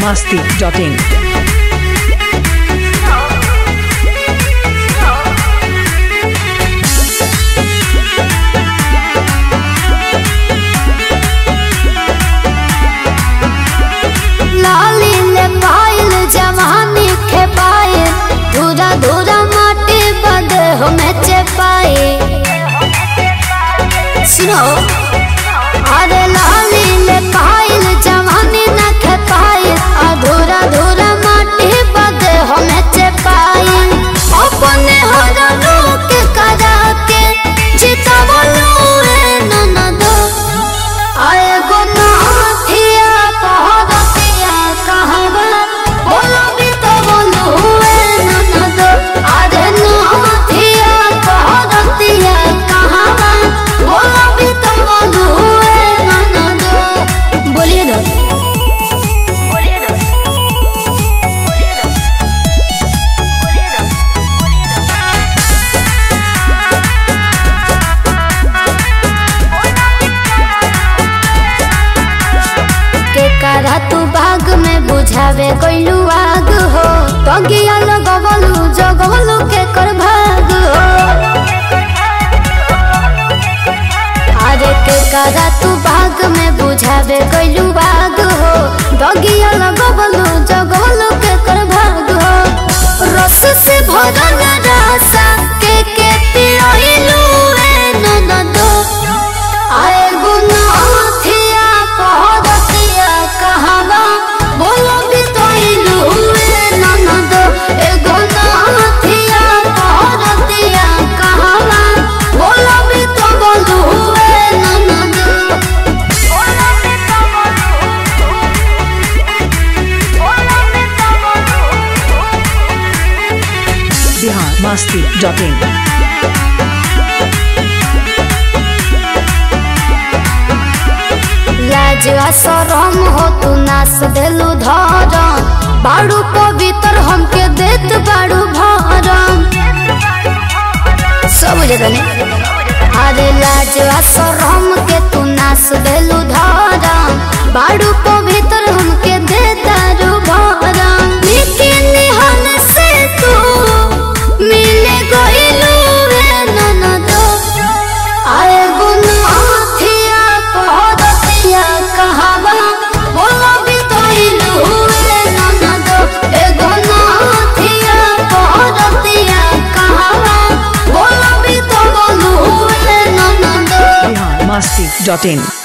masti.in. लाली ले पायल जवानी के पाए धूरा धूरा माटी बदे हो में पाए सुनो अरे लाली ले पायल जवानी न के पाए अधूरा धूरा माटी बदे हो में पाए अपने हर लोक करा के जीता बोलो ए ननदो आए गो नाथिया पहरतिया कहवा बोलो भी तो बोलो हुए ननद आरे नाथिया पहरतिया कहवा बोलो भी तो बोलो हुए ननद बोलिए ना बोलिए ना बोलिए ना बोलिए ना के करा तू बाग में बुझावे कोइलू आग हो तगिया लगवलू जगवलू के कर भाग हो अरे के करा तू बाग में बुझावे कोइलू आग हो तगिया लगवलू जगवलू के कर भाग हो रस से भरल रासा के के पिरोइलू ए ननदो आए गुनाथिया पहरतिया कहवा बोलो भी तो इलू ए ननद ए गुनाथिया पहरतिया कहवा बोलो भी तो बोलू ए ननद बोलो भी तो बोलू बोलो भी तो बोलू Bihar masti.in. लाज आ शरम हो तू नास देलू धरम बाड़ू पवित्र हमके देत बाड़ू भरम सब जगह ने अरे लाज आ शरम के तू नास देलू धरम बाड़ू पवित्र हमके देतारू भरम लेकिन निहन से तू मिले गइलू रे ननदो आए गुनाथिया पहरतिया कहवा बोलो भी तो इलू रे ननदो ए गुनाथिया पहरतिया कहवा बोलो भी तो बोलू रे ननदो Bihar masti.in.